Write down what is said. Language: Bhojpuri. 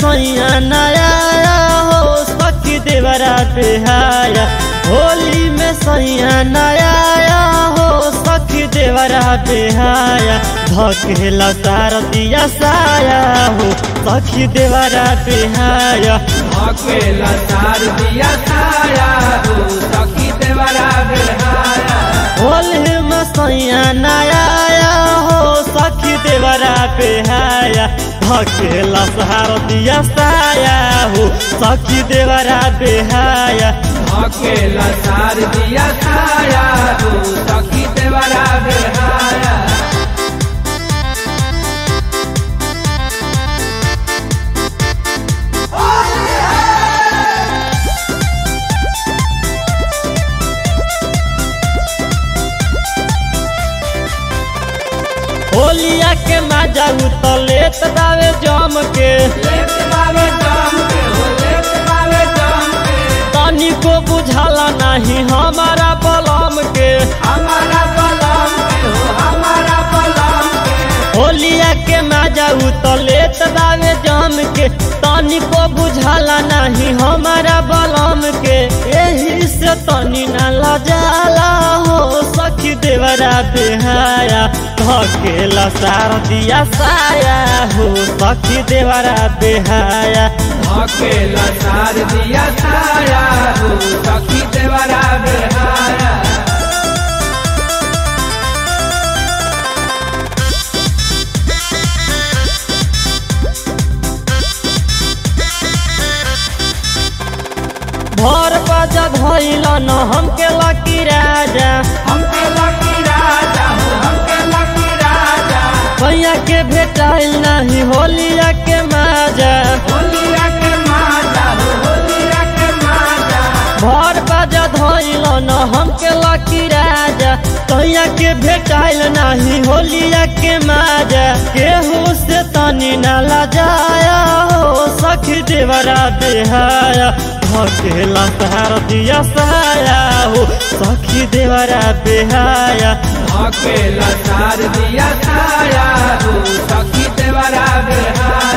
सैया नया हो सखी देवरा बेहाया होली में सैया नया हो सखी देवरा बेहाया धकेला सार दिया साया हो सखी देवरा बेहाया अकेला तार दिया साया हो सखी देवरा बेहाया होली में सैया नया हो सखी देवरा बेहाया धकेला सार दिया साया हो सखी देवरा बेहाया अकेला तार दिया साया हो सखी देवरा बेहाया होलिया के मजा उतलेत दावे जम के लेत बावे जाम के हो लेत बावे जाम के तनिको बुझाला नहीं हमारा बलम के हमारा बलम के हो हमारा बलम के होलिया के मजा उतलेत दावे जम के तनिको बुझाला नहीं हमारा बलम के यही से तनी न लजाला हो सखी देवरा बेहाया धकेला सार दिया साया हो सखी देवरा बेहाया अकेला तार दिया साया हो सखी देवरा बेहाया भर बाजा धैल न हमके लकी राजा हमके लकी राजा हो हमके लकी राजा भैया के भेटाइल नहीं होलिया के माजा होलिया के माता हो होलिया के माता भर बाजा धैल न हमके लकी राजा भैया के भेटाइल नहीं होलिया के माजा केहू से तनी न लजाया हो सखी देवरा बेहाया धकेला सहार दिया सहाया हो सखी देवरा बेहाया अकेला तार दिया साया हो सखी देवरा बेहाया